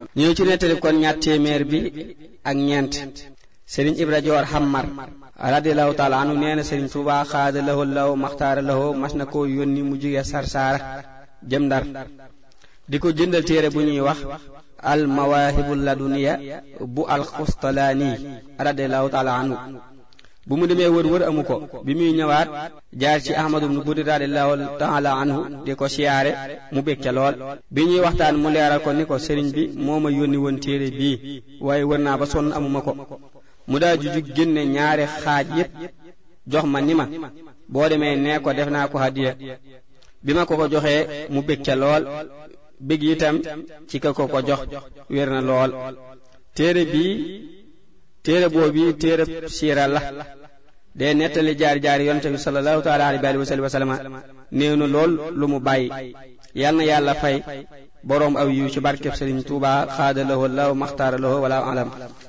ñëw ci nettali kon ñaat téeméer bi ak ñeent sëriñ ibra joor xammar radiallahu taala anu nee na sëriñ tuuba xaada lawo law maxtaara lawo mas na koo yónni mu jóge sarsaara jëm ndar di ko jëndal téere bu ñuy wax al mawahibul laduniya bu al xustalaani radiallahu taala anhu bu mu demee wër wër amu ko bi muy ñëwaat jaar ci ahmadu bnu budi radiallahu taala anhu di ko siyaare mu bég ca lool bi ñuy waxtaan mu leeral ko ni ko sëriñ bi moo ma yónni woon téere bii waaye wër naa ba sonn amuma ko mu daa jujug génne ñaari xaaj yépp jox ma ni ma boo demee nee ko def naa ko hadiya bi ma ko ko joxee mu bég ca lool bég itam ci ka ko ko jox wér na lool téere bii téere boobu téere siira la dee nettali jaar jaar yonte bi sallallahu taala alayhi wa sallam néew na lool lu mu bàyyi yal na yàlla fay boroom aw yiw ci barkeb Sëriñ Tuubaa xaada lahoo law maxtaara lahoo wala alam